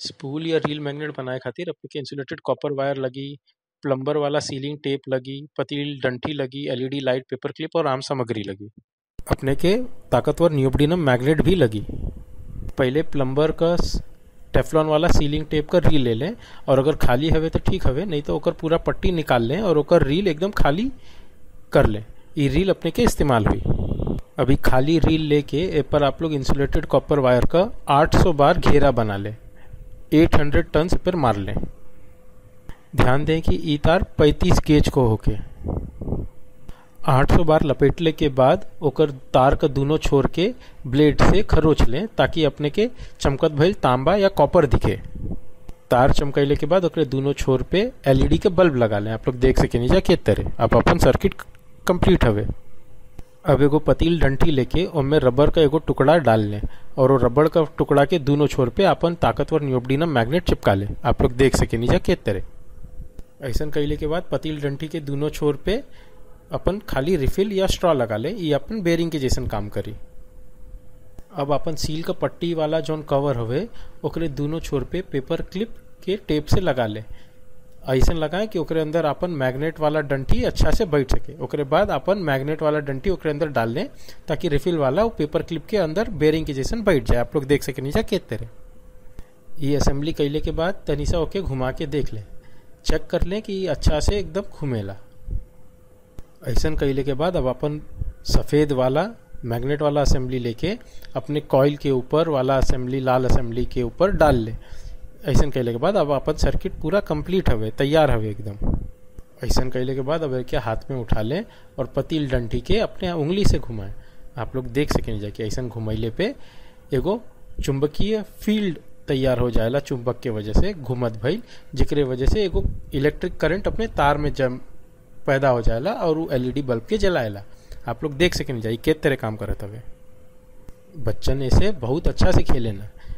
spool या reel magnet बनाए खातिर अपने के इंसुलेटेड कॉपर वायर लगी प्लम्बर वाला सीलिंग टेप लगी पतली डंठी लगी एलईडी लाइट पेपर क्लिप और आम सामग्री लगी अपने के ताकतवर नियोबडिनम मैग्नेट भी लगी पहले प्लम्बर का टेफलॉन वाला सीलिंग टेप का रील ले लें और अगर खाली हवे तो ठीक हवे नहीं तो ओकर पूरा पट्टी निकाल लें और ओकर रील एकदम खाली कर लें ये रील अपने के इस्तेमाल हुई अभी खाली रील लेके ए पर आप लोग इंसुलेटेड कॉपर वायर का 800 बार घेरा बना लें 800 टन से पर मार लें ध्यान दें कि ई तार 35 गेज को होके 800 बार लपेटले के बाद ओकर तार का दोनों छोर के ब्लेड से खरोच लें ताकि अपने के चमकत भइल तांबा या कॉपर दिखे तार चमकैले के बाद ओकरे दोनों छोर पे एलईडी के बल्ब लगा लें आप लोग देख सके नीचा के तरह अब अपन सर्किट कंप्लीट हवे अब एगो पतील डंठी लेके ओमे रबर का एगो टुकड़ा डाल लें और वो रबड़ का टुकड़ा के दोनों छोर पे अपन ताकतवर नियोबडिनम मैग्नेट चिपका लें आप लोग देख सके नीचा के तरह ऐसा कैले के बाद पतील डंठी के दोनों छोर पे अपन खाली रिफिल या स्ट्रॉ लगा ले ये अपन बेरिंग के जैसन काम करी अब अपन सील का पट्टी वाला जौन कवर हवे ओकरे दोनों छोर पे पेपर क्लिप के टेप से लगा ले ऐसा लगाए कि ओकरे अंदर अपन मैग्नेट वाला डंटी अच्छा से बैठ सके ओकरे बाद अपन मैग्नेट वाला डंटी ओकरे अंदर डाल लें ताकि रिफिल वाला वो पेपर क्लिप के अंदर बेरिंग के जैसन बैठ जाए आप लोग देख सके नीचा के तरह ये असेंबली कैले के बाद तनिसा ओके घुमा के देख लें चेक कर लें कि अच्छा से एकदम घूमेला ऐसा कैले के बाद अब अपन सफ़ेद वाला मैग्नेट वाला असेंबली लेके अपने कॉइल के ऊपर वाला असेंबली लाल असेंबली के ऊपर डाल ले ऐसा कैले के बाद अब अपन सर्किट पूरा कंप्लीट हवे तैयार हवे एकदम ऐसा कैले के बाद अब क्या हाथ में उठा लें और पतील डंठी के अपने उंगली से घुमाएं आप लोग देख सकें जाके ऐसा घुमैले पे एगो चुंबकीय फील्ड तैयार हो जाएला चुंबक के वजह से घुमत भइल जिकरे वजह से एगो इलेक्ट्रिक करंट अपने तार में जम पैदा हो जाएला और वो एलईडी बल्ब के जलाएला आप लोग देख सके नहीं जाई के तरह काम करत हवे बच्चन ऐसे बहुत अच्छा से खेले ना